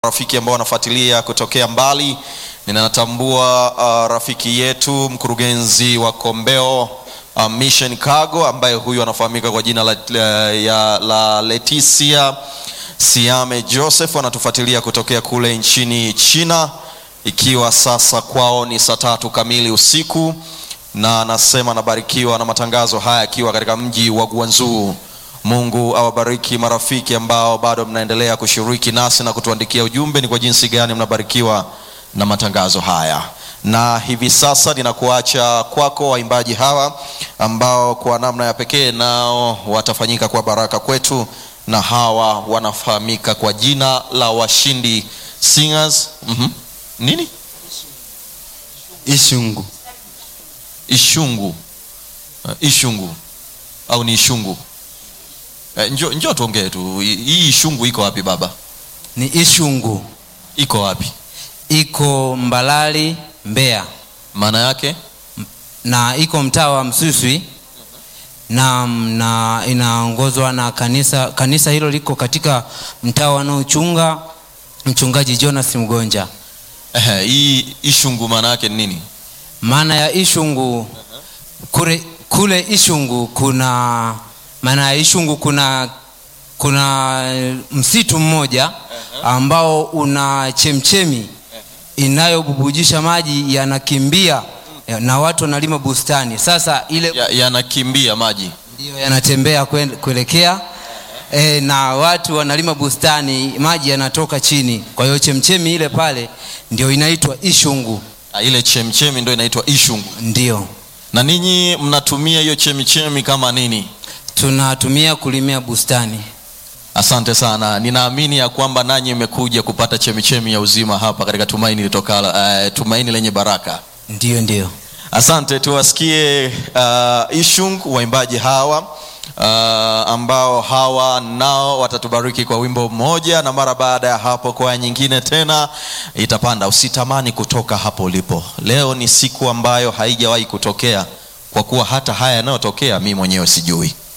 rafiki ambao wanafuatilia kutokea mbali. Ninatambua uh, rafiki yetu mkurugenzi wa Kombeo uh, Mission Cargo ambaye huyu anafahamika kwa jina la, la, ya, la Leticia Siame Joseph anatufuatilia kutokea kule nchini China, ikiwa sasa kwao ni saa tatu kamili usiku, na anasema anabarikiwa na matangazo haya akiwa katika mji wa Guangzhou. Mungu awabariki marafiki ambao bado mnaendelea kushiriki nasi na kutuandikia ujumbe ni kwa jinsi gani mnabarikiwa na matangazo haya. Na hivi sasa ninakuacha kwako waimbaji hawa ambao kwa namna ya pekee nao watafanyika kwa baraka kwetu, na hawa wanafahamika kwa jina la Washindi Singers. Mhm. Nini? Ishungu. Ishungu. Uh, Ishungu au ni Ishungu? Eh, njoo njoo tuongee tu. Hii Ishungu iko wapi baba? Ni Ishungu, Iko wapi? iko Mbalali, Mbeya, Maana yake na iko mtaa wa Msuswi na, na inaongozwa na kanisa. Kanisa hilo liko katika mtaa wanaochunga mchungaji Jonas Mgonja. ehe, hii Ishungu maana yake ni nini? Maana ya Ishungu kule, kule Ishungu kuna maana ya Ishungu kuna kuna msitu mmoja ambao una chemchemi inayobubujisha maji yanakimbia na watu wanalima bustani. Sasa ile Ya- Yanakimbia maji. ndio yanatembea kwen- kuelekea e, na watu wanalima bustani, maji yanatoka chini. Kwa hiyo chemchemi ile pale ndio inaitwa Ishungu, Ah, Ile chemchemi ndio inaitwa Ishungu. ndio Na ninyi mnatumia hiyo chemichemi kama nini? tunatumia kulimia bustani. Asante sana. Ninaamini ya kwamba nanyi mmekuja kupata chemichemi ya uzima hapa katika tumaini litokalo, uh, tumaini lenye baraka. Ndio, ndio. Asante, tuwasikie uh, Ishung waimbaji hawa uh, ambao hawa nao watatubariki kwa wimbo mmoja, na mara baada ya hapo kwaya nyingine tena itapanda. Usitamani kutoka hapo ulipo. Leo ni siku ambayo haijawahi kutokea, kwa kuwa hata haya yanayotokea mimi mwenyewe sijui.